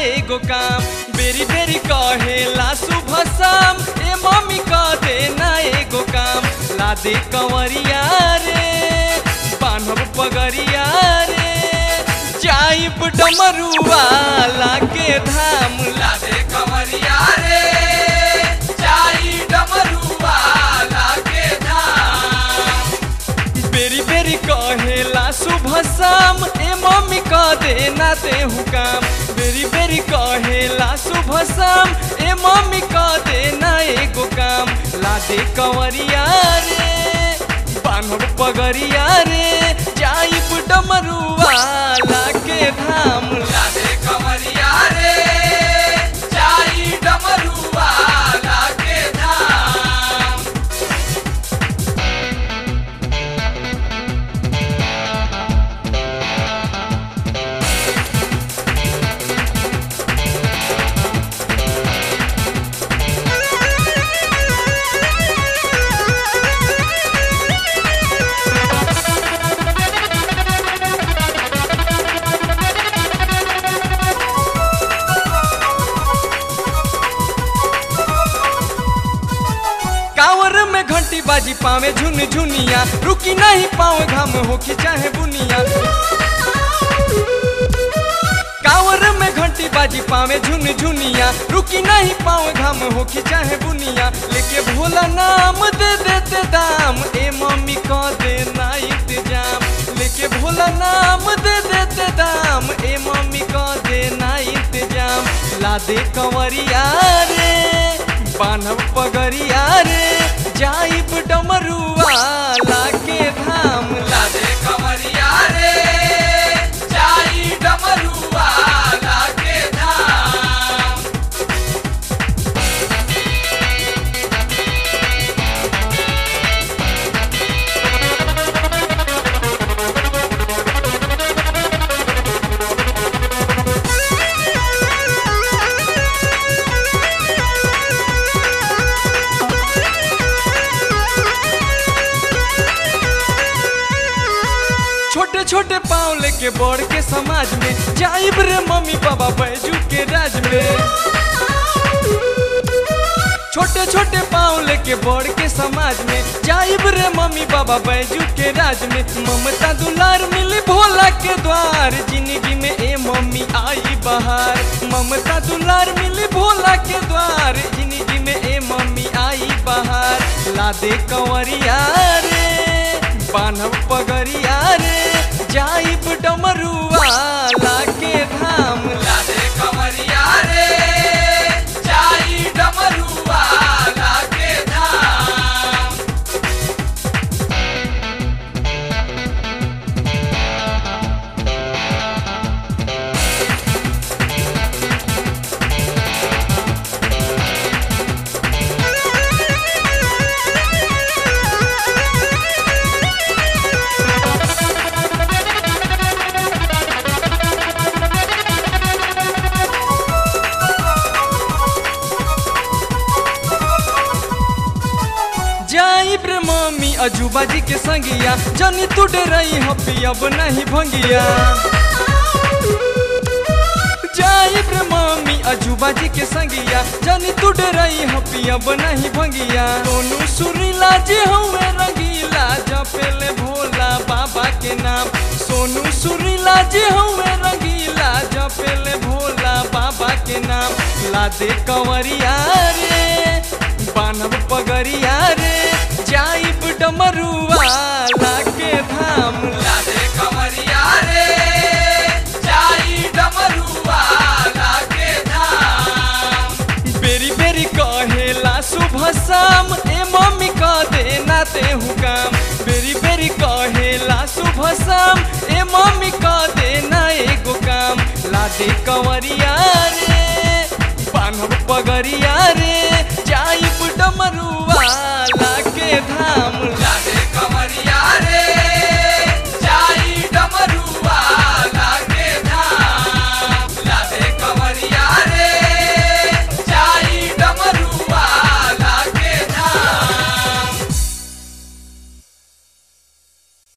एगो काम बेरी बेरी कहेला सुबह शाम ए मम्मी कह देना एगो काम ला दे कंवरिया रे बान्हब पगरिया रे जाइब डमरुआ लागे धाम ला दे कंवरिया रे जाई डमरुआ लागे धाम बेरी बेरी कहेला सुबह शाम ए मम्मी कह देना तेहू काम बेरी बेरी कहेला सुबह शाम ए मम्मी कह देना एगो काम ला दे कंवरिया रे बान्हब पगरिया रे जाइब डमरुआ लागे धाम ला दे कंवरिया रे जाई डमरुआ लागे धाम कांवर में घंटी बाजी पावे झुन झुनिया रुकी नहीं पावे घाम होखी चाहे बुनिया कांवर में घंटी बाजी पावे झुन झुनिया रुकी नहीं पावे घाम होखी चाहे बुनिया लेके भोला नाम दे देते दाम ए मम्मी कह देना इंतजाम लेके भोला नाम दे देते दाम ए मम्मी कह देना इंतजाम ला दे कंवरिया रे बान्हब पगरिया रे जाइब डमरुआ लागे धाम ला दे कंवरिया रे जाई डमरुआ लागे धाम छोटे छोटे पाँव लेके बड़ के समाज में जाइब रे मम्मी पापा बैजू के राज में छोटे छोटे पाँव लेके बड़ के समाज में जाइब रे मम्मी बाबा बैजू के राज में ममता दुलार मिली भोला के द्वार जिंदगी में ए मम्मी आई बहार ममता दुलार मिली भोला के द्वार जिंदगी में ए मम्मी आई बहार ला दे कंवरिया रे बान्हब पगरिया रे जाइब डमरुआ लागे धाम ला दे कंवरिया रे जाई डमरुआ लागे धाम जाइब रे मम्मी अजूबा जी के संगिया जनी तू डरई हपी अब नहीं भंगिया जाइब रे मम्मी अजूबा जी के संगिया जनी तू डरई हपी अब नहीं भंगिया सोनू सुरीला जी हुए रंगीला जपेले भोला बाबा के नाम सोनू सुरीला जी हुए रंगीला जपेले भोला बाबा के नाम ला दे कंवरिया रे बान्हब पगरिया रे जाइब डमरुआ लागे धाम ला दे कंवरिया रे जाई डमरुआ लागे धाम बेरी बेरी कहेला सुबह शाम ए मम्मी कह देना तेहू काम बेरी बेरी कहेला सुबह शाम ए मम्मी कह देना एगो काम ला दे कंवरिया रे बान्हब पगरिया रे जाइब डमरू